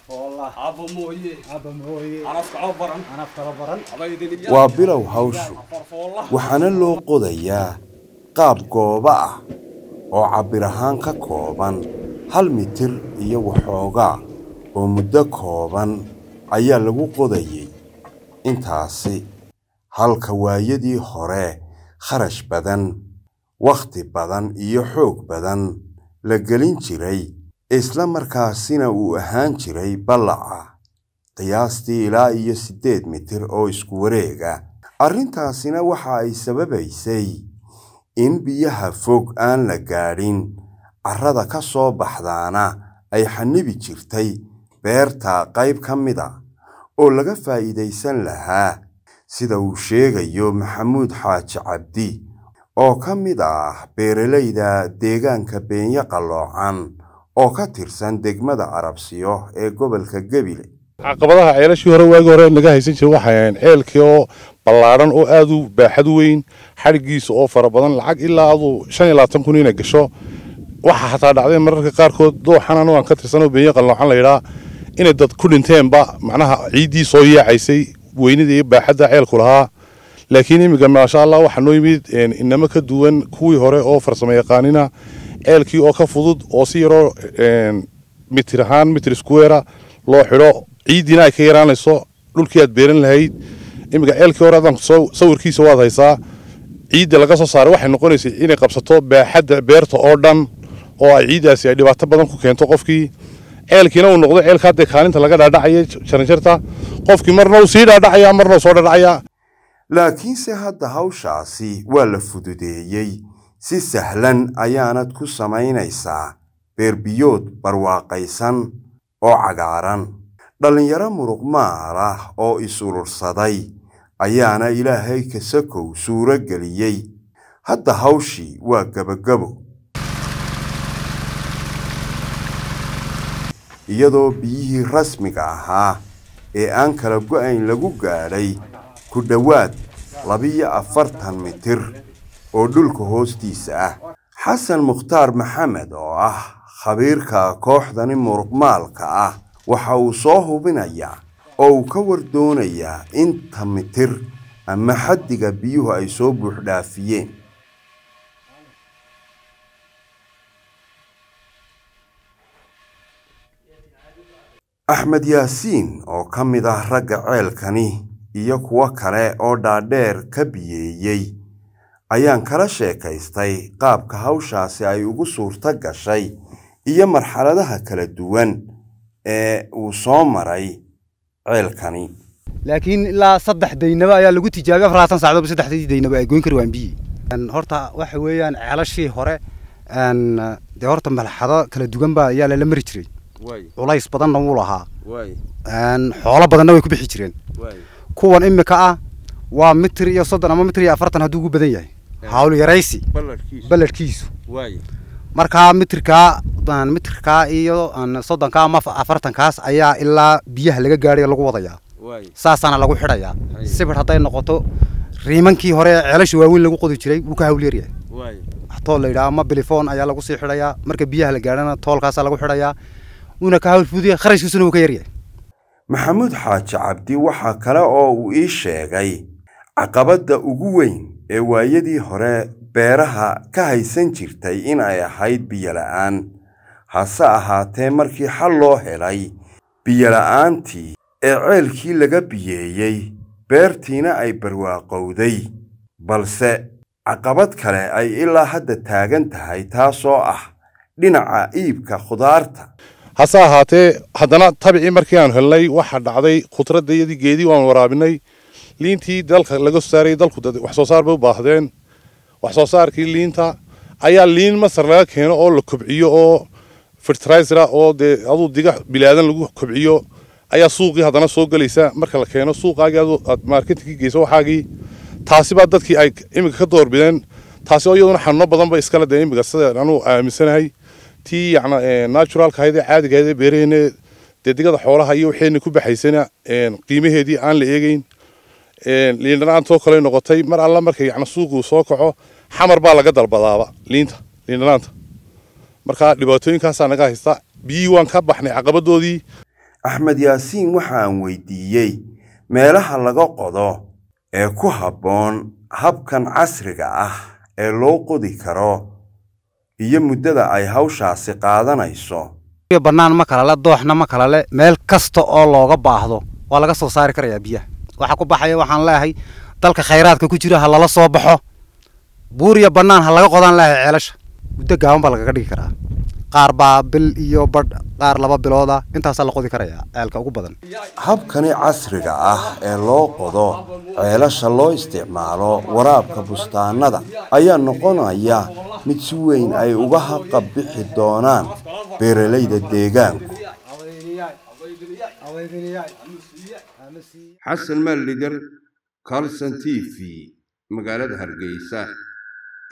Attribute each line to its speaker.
Speaker 1: waa bilow hawshu waxaana loo qodayaa qaab gooba ah oo cabbir ahaan ka kooban hal mitir iyo waxoogaa oo muddo kooban ayaa lagu qodayey intaasi halka waayadii hore kharash badan wakhti badan iyo xoog badan la gelin jiray isla markaasina uu ahaan jiray ballaca qiyaastii ilaa iyo siddeed mitir oo isku wareega arrintaasina waxa ay sababaysay in biyaha fog aan la gaadhin carrada ka soo baxdaana ay xanibi jirtay beerta qayb ka mida oo laga faa'iidaysan lahaa sida uu sheegayo maxamuud xaaji cabdi oo ka mid ah beeralayda deegaanka beenyo qalloocan oo ka tirsan degmada arabsiyo ee gobolka gebile
Speaker 2: caqabadaha ceelashii hore waagii hore naga haysan jiray waxay ahayn ceelkii oo ballaadhan oo aad u baaxad weyn xadhiggiisa oo fara badan lacag ilaa aduu shan iyo labaatan kun inay gasho waxaa xataa dhacday mararka qaarkood dooxan anu aan ka tirsanoo beenyo qalloocan la yidhaa inay dad ku dhinteenba macnaha ciiddii soo yaacaysay weynida iyo baaxadda ceelku lahaa laakiin iminka maasha allah waxaa noo yimid inamo ka duwan kuwii hore oo farsamo yaqaanina ceelkii oo ka fudud oo si yaroo mitir ahaan mitir squara loo xidho ciiddiina ay ka yaraanayso dhulkii aad beeran lahayd iminka ceelkii hore adaan sawirkiisa waad haysaa ciidda laga soo saaray waxay noqonaysay inay qabsato baaxadda beerta oo dhan oo ay ciiddaasi ay dhibaato badan ku keento qofkii ceelkiina uu noqdo ceelka hadda kaalinta laga dhaadhacaya jaranjarta qofkii marna uu sii dhaadhacaya marna uu soo dhaadhacaya
Speaker 1: laakiinse hadda hawshaasi waa la fududeeyey si sahlan ayaanad ku samaynaysaa beerbiyood barwaaqaysan oo cagaaran dhallinyaro muruqmaal ah oo is-urursaday ayaana ilaahay kasakow suuro geliyey hadda hawshii waa gebagabo iyadoo biyihii rasmiga ahaa ee aan kala go'ayn lagu gaadhay ku dhowaad labiyo afartan mitir oo dhulka hoostiisa ah xasan mukhtaar maxamed oo ah khabiirka kooxdani muruqmaalka ah waxa uu soo hubinayaa oo uu ka wardoonayaa inta mitir ama xaddiga biyuhu ay soo buuxdhaafiyeen axmed yaasiin oo ka mid ah ragga ceelkani iyo kuwo kale oo dhaadheer ka biyeeyey ayaan kala sheekaystay qaabka hawshaasi ay ugu suurto gashay iyo marxaladaha kala duwan ee uu soo maray ceelkani
Speaker 3: laakiin ilaa saddex daynaba ayaa lagu tijaabiyey afarlaatan saacadood saddexdii daynaba ay goyn kari waan biyi horta waxa weeyaan ceelashii hore dee horta malxado kala duwan baa ayaa lala mari jiray culays badanna wuu lahaa xoolo badanna way ku bixi jireen kuwan imika ah waa mitir iyo soddon ama mitir iyo afartan hadduu ugu badan yahay hawl yaraysi balladhkiisu markaa mitirkaa mitirkaa iyo soddonkaa ama afartankaas ayaa ilaa biyaha laga gaadhay lagu wadayaa saasaana lagu xidhayaa sibir hadday noqoto riimankii hore ceelasha waaweyn lagu qodi jiray wuu ka hawl yaryahay tool la yidhaha ama bilifoon ayaa lagu sii xidhayaa marka biyaha la gaadhana toolkaasaa lagu xidhayaa wuuna ka hawl fuduya kharashkiisuna wuu ka yaryahay
Speaker 1: maxamuud xaaji cabdi waxaa kale oo uu ii sheegay caqabadda ugu weyn ee waayadii hore beeraha ka haysan jirtay in ay ahayd biyola'aan hase ahaatee markii xal loo helay biyola'aantii ee ceelkii laga biyeeyey beertiina ay barwaaqowday balse caqabad kale ay ilaa hadda taagan tahay taasoo ah dhinaca iibka khudaarta
Speaker 2: hase ahaatee haddana tabicii markii aan helnay waxaa dhacday khudradda iyadii geedii waan waraabinay liintii dalka laga soo saarayay dalku wax soo saar bay u baahdeen wax soo saarkii liinta ayaa liin masar laga keeno oo la kobciyo oo fertilizer oo dee aduu diga bilaadan lagu kobciyo ayaa suuqii haddana soo gelaysa marka la keeno suuqaagii aduu aad marketingkii geyso waxaagii taasi baa dadkii ay iminka ka doorbideen taasi oo iyaduna xanuuno badan ba iskale dee iminka sida anuu aaminsanahay tii yacna naturalka ahayd ee caadiga ahayd ee beeraheena dee digada xoolaha iyo waxeena ku baxaysana qiimaheedii aan la eegeyn liindhanaantoo kale noqotay mar alla marka yacna suuquu soo kaco xamar baa laga dalbadaaba liinta liindhanaanta marka dhibaatooyinkaasaa naga haysta biyihii waan ka baxnay caqabadoodii
Speaker 1: axmed yaasiin waxa aan weydiiyey meelaha laga qodo ee ku habboon habkan casriga ah ee loo qodi karo iyo muddada ay hawshaasi qaadanayso
Speaker 3: bannaan ma kala le dooxna ma kala le meel kasta oo looga baahdo waa laga soo saari karayaa biyaha waxa ku baxaya waxaan leeyahay dalka khayraadka ku jira ha lala soo baxo buuriya bannaan ha laga qodaan leeyahay ceelasha muddo gaaban baa lagaga dhigi karaa qaar baa bil iyo badh qaar laba bilooda intaasaa la qodi karayaa ceelka ugu badan
Speaker 1: habkani casriga ah ee loo qodo ceelasha loo isticmaalo waraabka bustaanada ayaa noqonaya mid si weyn ay uga haqab bixi doonaan beeralayda deegaanku xasan maalligar carlson t v magaalada hargeysa